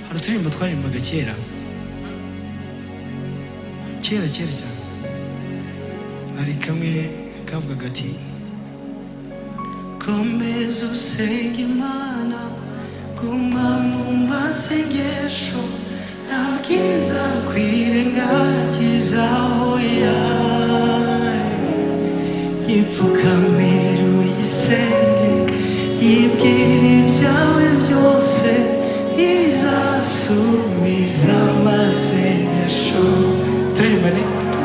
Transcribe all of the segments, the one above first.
hari uturirimbo twaririmbaga kera kera kera cyane hari kamwe kavuga gati komeza usenge imana guma mu masengesho nta bwiza kwirengagizaho yayo ipfukamira uyisenge yibwira ibyawe byose izasubiza amasengesho turirimba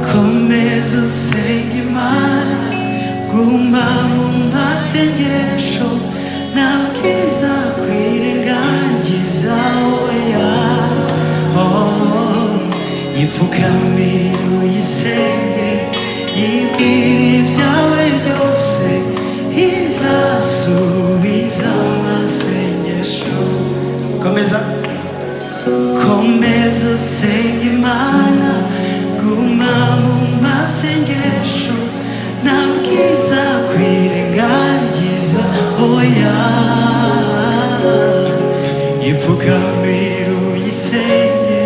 komeza usenge imana guma mu masengesho nta bwiza kwirengagiza oya ipfukamira uyisenge yibwira ibyawe byose izasubiza amasengesho komeza komeza usenge imana guma mu masengesho nta bwiza kwirengagiza oya ipfukamira uyisenge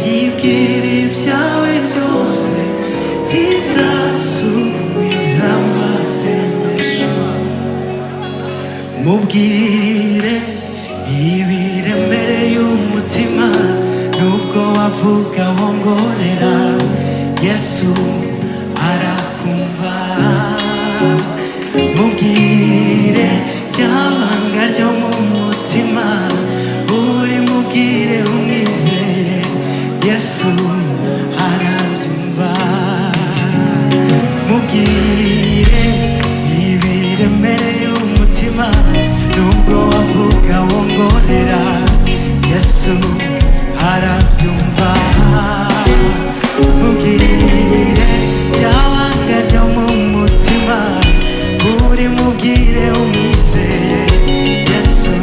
yibwira ibyawe byose izasubiza amasengesho mubwire ibiremereye umutima nubwo wavuga wongorera yesu arakumva mubwire ryabanga ryo mu mutima uri mubwire umwizeye yesu arabyumva mubwire ibiremereye umutima nubwo wavuga wongorera yesu arabyumva mubwire byabanga ryo mu mutima uri mubwire umwizeye yesu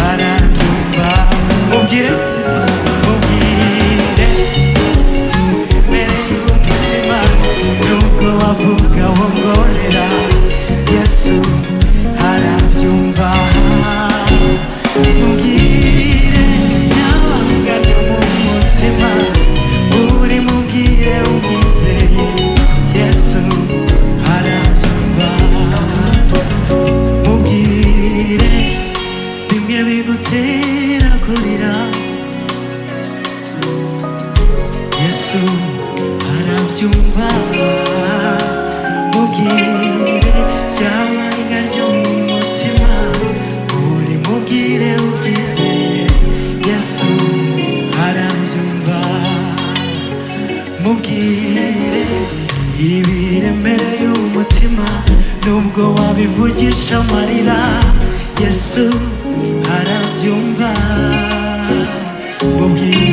arabyumva mubwire mubwire imbere y'umutima nubwo wavuga wongorera yesu arabyumva mubwire n'abanga ryo mu mutima uri mubwire umwizeye yesu arabyumva mubwire bimwe bigutera kurira yesu arabyumva mubwire ryamanga ryo mu mutima uri mubwire ubyizeye yesu arabyumva mubwire ibiremereye umutima nubwo wabivugisha amarira yesu arabyumva mubwire